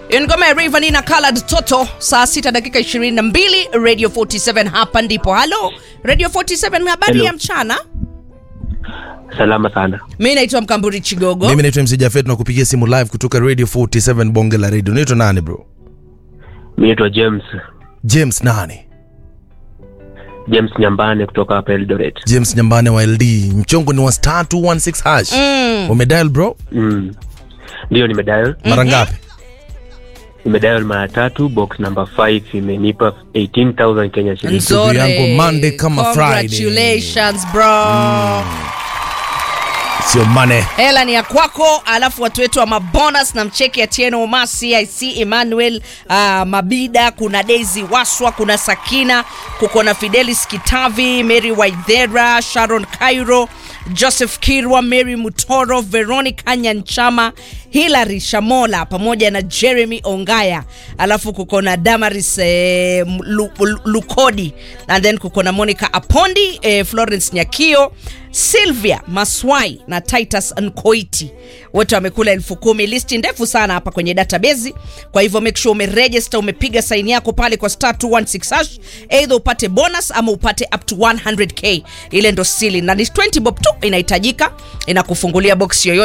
ngoma ya Rayvanny na Colored Toto saa sita dakika 22 Radio 47 hapa ndipo. Halo Radio 47, habari Hello. ya mchana. Salama sana. Mimi naitwa Mkamburi Chigogo. mimi naitwa mc jafet na kupigia simu live kutoka radio 47 bonge la radio naitwa nani bro Mi naitwa James james nani James Nyambane kutoka hapa Eldoret. james nyambane wa ld mchongo ni wa star 216 hash Mm. umedial bro Mm. Ndio nimedial. mara ngapi Nimedial mara tatu, box number 5 imenipa 18000 Kenya shilingi. Nzuri. yangu Monday kama Friday. Congratulations bro. sio mane hela ni ya kwako alafu watu wetu wa mabonus na mcheki ya tieno omasi ic emmanuel uh, mabida kuna daisy waswa kuna sakina kuko na fidelis kitavi mary waidhera sharon cairo joseph kirwa mary mutoro veronica nyanchama hilary shamola pamoja na jeremy ongaya alafu kuko na damaris eh, Lu- Lu- lukodi and then kuko na monica apondi eh, florence nyakio sylvia maswai na titus nkoiti wote wamekula elfu kumi listi ndefu sana hapa kwenye database kwa hivyo make sure umeregister umepiga saini yako pale kwa star 216 hash either upate bonus ama upate up to 100k ile ndo sili na ni 20 bob tu inahitajika inakufungulia box yoyote